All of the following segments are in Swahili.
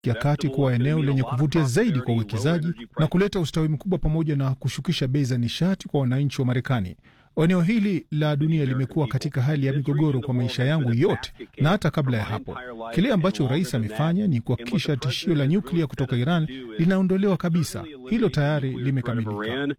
ya Kati kuwa eneo lenye kuvutia zaidi kwa uwekezaji na kuleta ustawi mkubwa pamoja na kushukisha bei za nishati kwa wananchi wa Marekani. Eneo hili la dunia limekuwa katika hali ya migogoro kwa maisha yangu yote na hata kabla ya hapo. Kile ambacho rais amefanya ni kuhakikisha tishio la nyuklia kutoka Iran linaondolewa kabisa. Hilo tayari limekamilika.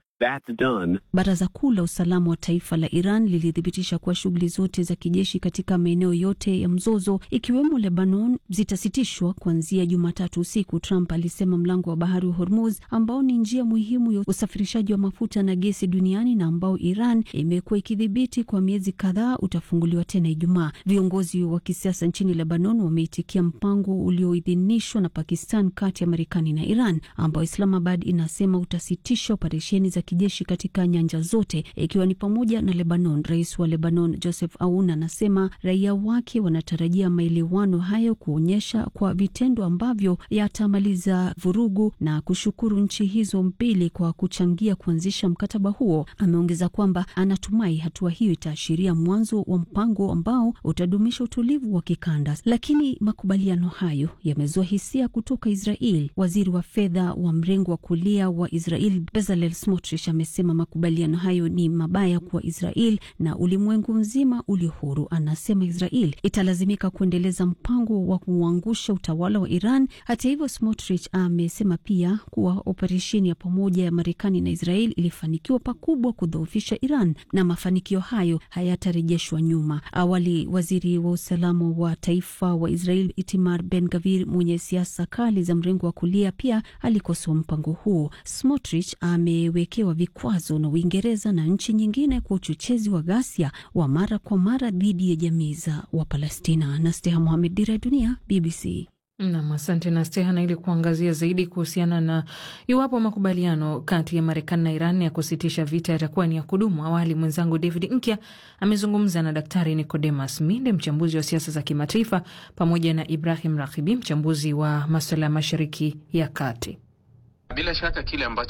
Baraza Kuu la Usalama wa Taifa la Iran lilithibitisha kuwa shughuli zote za kijeshi katika maeneo yote ya mzozo ikiwemo Lebanon zitasitishwa kuanzia Jumatatu usiku. Trump alisema mlango wa bahari wa Hormuz ambao ni njia muhimu ya usafirishaji wa mafuta na gesi duniani na ambao Iran imekuwa ikidhibiti kwa miezi kadhaa utafunguliwa tena Ijumaa. Viongozi wa kisiasa nchini Lebanon wameitikia mpango ulioidhinishwa na Pakistan kati ya Marekani na Iran ambao Islamabad inasema utasitisha operesheni za kijeshi katika nyanja zote ikiwa ni pamoja na Lebanon. Rais wa Lebanon Joseph Aoun anasema raia wake wanatarajia maelewano hayo kuonyesha kwa vitendo ambavyo yatamaliza vurugu na kushukuru nchi hizo mbili kwa kuchangia kuanzisha mkataba huo. Ameongeza kwamba anatumai hatua hiyo itaashiria mwanzo wa mpango ambao utadumisha utulivu wa kikanda, lakini makubaliano hayo yamezua hisia kutoka Israel. Waziri wa fedha wa mrengo wa kulia wa Israel Bezalel Smotrich amesema makubaliano hayo ni mabaya kwa Israel na ulimwengu mzima ulio huru. Anasema Israel italazimika kuendeleza mpango wa kuangusha utawala wa Iran. Hata hivyo, Smotrich amesema pia kuwa operesheni ya pamoja ya Marekani na Israel ilifanikiwa pakubwa kudhoofisha Iran na mafanikio hayo hayatarejeshwa nyuma. Awali, waziri wa usalama wa taifa wa Israel Itamar Ben Gavir mwenye siasa kali za mrengo wa kulia pia alikosoa mpango huo. Smotrich amewekewa vikwazo na Uingereza na nchi nyingine kwa uchochezi wa ghasia wa mara kwa mara dhidi ya jamii za Wapalestina. na Steha Mohamed, Dira ya Dunia, BBC. Nam, asante na Stehana. Ili kuangazia zaidi kuhusiana na iwapo makubaliano kati ya Marekani na Iran ya kusitisha vita yatakuwa ni ya kudumu, awali mwenzangu David Nkya amezungumza na Daktari Nicodemus Minde, mchambuzi wa siasa za kimataifa, pamoja na Ibrahim Rakibi, mchambuzi wa maswala ya Mashariki ya Kati. Bila shaka kile ambacho